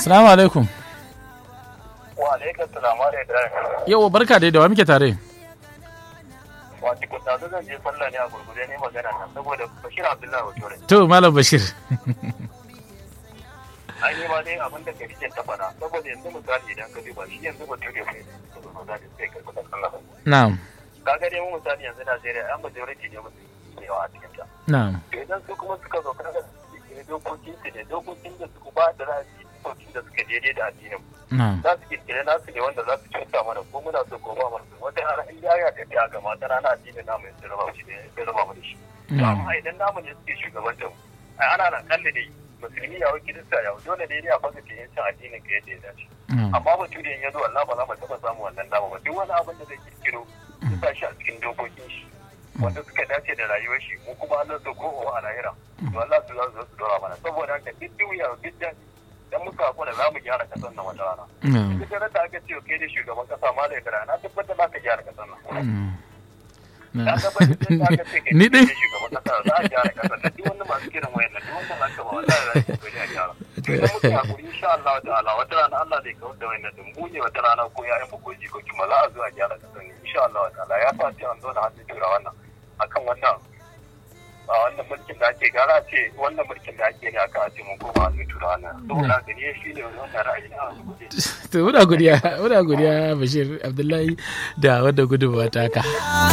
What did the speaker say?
Assalamu alaikum. Wa alaikum salam wa alaikum. Yau barka dai da wa muke tare. Wato ko da zan je sallah ne a gurgurde ne magana nan saboda Bashir Abdullahi Bature. To Malam Bashir. Ai ni ma dai abin da kake ta faɗa saboda yanzu misali idan ka duba shi yanzu Bature bai da sai ka kuɗa sallah. Na'am. Kaga dai mu misali yanzu Najeriya an majority ne mutum ne yawa a cikin ta. Na'am. To idan su kuma suka zo kaga dokokin su ne dokokin da su ba da ra'ayi dokokin da suka daidai da addinin Na'am. za su kirkire nasu ne wanda za su cuta mana ko muna so ko ba mu so wata rana in ya ya tafiya ga mata rana addinin namu ya raba shi ne ya raba mu da shi to amma idan namu ne suke shugabantar mu ai ana nan kalle dai musulmi ya wuce kirista ya wuce dole dai a fasa ke yin addinin ka yadda ya dace amma mutum da ya zo Allah ba za mu taɓa samu wannan dama ba duk wani abin da zai kirkiro ya sa shi a cikin dokokin shi wanda suka dace da rayuwar shi mu kuma Allah so ko a lahira to Allah su za su zo su dora mana saboda haka duk duniya duk da dan muka hakura za mu gyara kasar nan wata rana Na'am. duk da da aka ce kai da shugaban kasa ma da ya na tabbatar za ka gyara kasar nan Mm. na Na'am. tabbatar da aka ce kai Ni da dai. shugaban kasa za a gyara kasar nan duk wanda masu kiran wayan nan duk wanda za ka ba wallahi za su kokari a gyara to idan muka hakuri insha Allah ta'ala wata rana Allah zai kawar da wayan nan mu ne wata rana ko ya'yan mu ko jikoki ma za a zo a gyara kasar nan insha Allah ta'ala ya fa ce an zo da hannun tura wannan akan wannan a wannan mulkin da ake gara ce wannan mulkin da ake ne aka ce mun koma hannun tura wannan saboda gani shi ne wannan ra'ayi na To muna godiya, muna godiya Bashir Abdullahi da wadda gudunmawa ta haka.